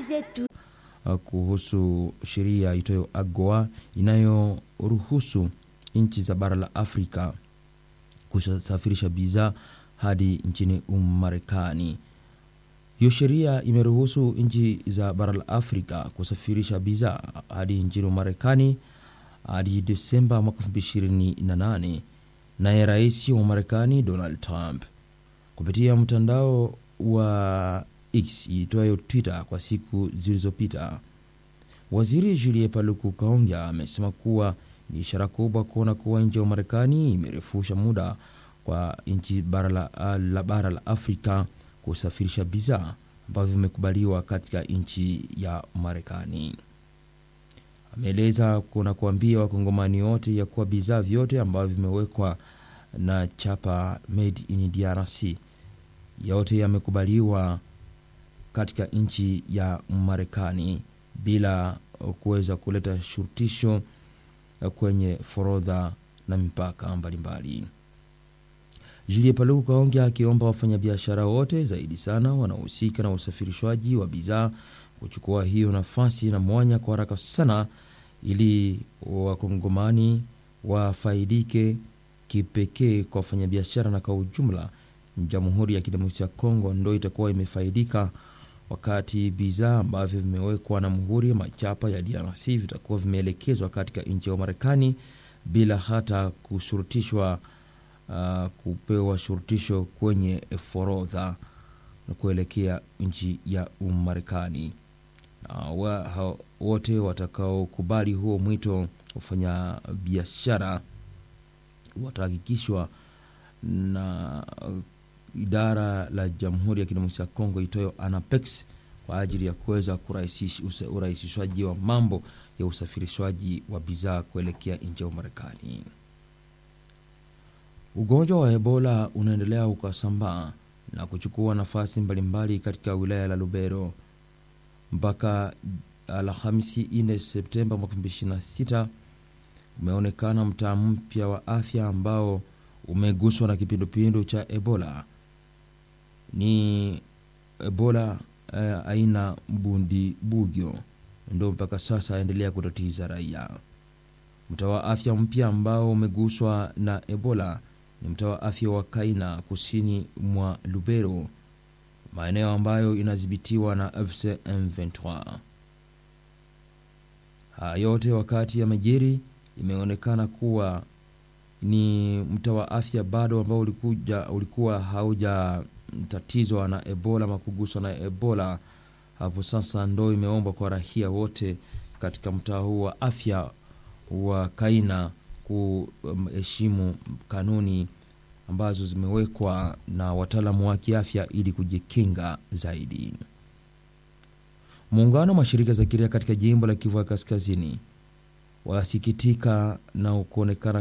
zetu. kuhusu sheria itoyo AGOA inayoruhusu nchi za bara la Afrika kusafirisha bidhaa hadi nchini Marekani. Hiyo sheria imeruhusu nchi za bara la Afrika kusafirisha bidhaa hadi nchini Marekani hadi Desemba mwaka 2028. Naye rais wa Marekani Donald Trump kupitia mtandao wa X iitwayo Twitter kwa siku zilizopita, waziri Julie Paluku Kaonga amesema kuwa ni ishara kubwa kuona kuwa nchi ya Marekani imerefusha muda kwa nchi bara la, la bara la Afrika kusafirisha bidhaa ambavyo vimekubaliwa katika nchi ya Marekani. Ameeleza kuna kuambia wakongomani wote ya kuwa bidhaa vyote ambavyo vimewekwa na chapa made in DRC yote yamekubaliwa katika nchi ya Marekani bila kuweza kuleta shurutisho kwenye forodha na mipaka mbalimbali. Julie Paluku Kaonga akiomba wafanyabiashara wote zaidi sana wanaohusika na usafirishwaji wa bidhaa kuchukua hiyo nafasi na mwanya kwa haraka sana, ili wakongomani wafaidike kipekee kwa wafanyabiashara na kwa ujumla Jamhuri ya Kidemokrasia ya Kongo ndo itakuwa imefaidika wakati bidhaa ambavyo vimewekwa na muhuri machapa ya DRC vitakuwa vimeelekezwa katika nchi ya Marekani bila hata kushurutishwa uh, kupewa shurutisho kwenye forodha na kuelekea nchi ya Umarekani. Uh, wa, wote watakaokubali huo mwito kufanya biashara watahakikishwa na uh, idara la Jamhuri ya Kidemokrasia ya Kongo itoyo ANAPEX kwa ajili ya kuweza urahisishwaji wa mambo ya usafirishwaji wa bidhaa kuelekea nchi ya Marekani. Ugonjwa wa Ebola unaendelea ukasambaa na kuchukua nafasi mbalimbali katika wilaya la Lubero. Mpaka Alhamisi 4 Septemba mwaka 2026 umeonekana mtaa mpya wa afya ambao umeguswa na kipindupindu cha Ebola ni Ebola eh, aina mbundi bugyo ndo mpaka sasa aendelea kutatiza raia. Mtaa wa afya mpya ambao umeguswa na Ebola ni mtaa wa afya wa Kaina kusini mwa Lubero, maeneo ambayo inadhibitiwa na FC M23. Haya yote wakati ya majiri imeonekana kuwa ni mtaa wa afya bado ambao ulikuja, ulikuwa haujatatizwa na Ebola ama kuguswa na Ebola. Hapo sasa ndo imeombwa kwa rahia wote katika mtaa huu wa afya wa Kaina kuheshimu kanuni ambazo zimewekwa na wataalamu wa kiafya ili kujikinga zaidi. Muungano wa mashirika za kiraia katika jimbo la Kivu ya Kaskazini wasikitika na kuonekana